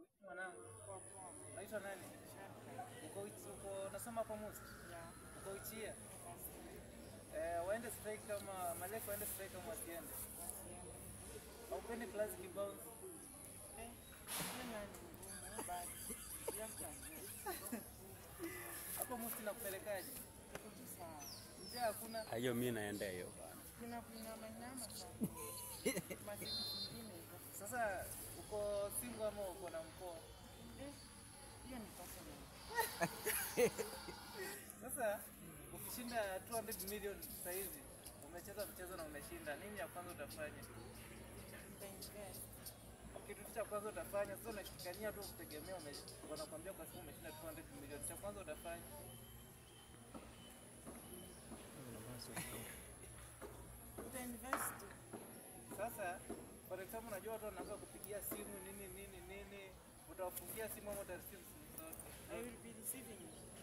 Mwanangu, Poa poa. naitwa nani? Shaka. Uko Uchi- uko nasoma hapa Musi? Ya. Uko Uchia? Basi. Eh, waende strike kama Maleko waende strike kama wasiende. Wasiende. Haupendi classic bounce? Eh. Hiyo nayo ni ngumu basi. Ya mtanzania. Hapo Musi nakupelekaje? Tuko tu sawa. Njaa hakuna. hiyo mi naenda hiyo bana. Kuna kunyama nyama sana. Masiku zingine hivyo. Sasa uko single ama uko na mkoa? Eh. Hiyo ni personal. Sasa ukishinda 200 million sasa hivi umecheza mchezo na umeshinda, nini ya kwanza utafanya? Nitainvest. Kitu cha kwanza utafanya sasa, unashikania tu kutegemea, ume- wanakuambia kwa sababu umeshinda 200 million, cha kwanza utafanya Utainvest tu. Sasa for example, unajua watu wanaanza kupigia simu nini nini nini, utawafungia simu ama utareceive simu zote? I will be receiving it.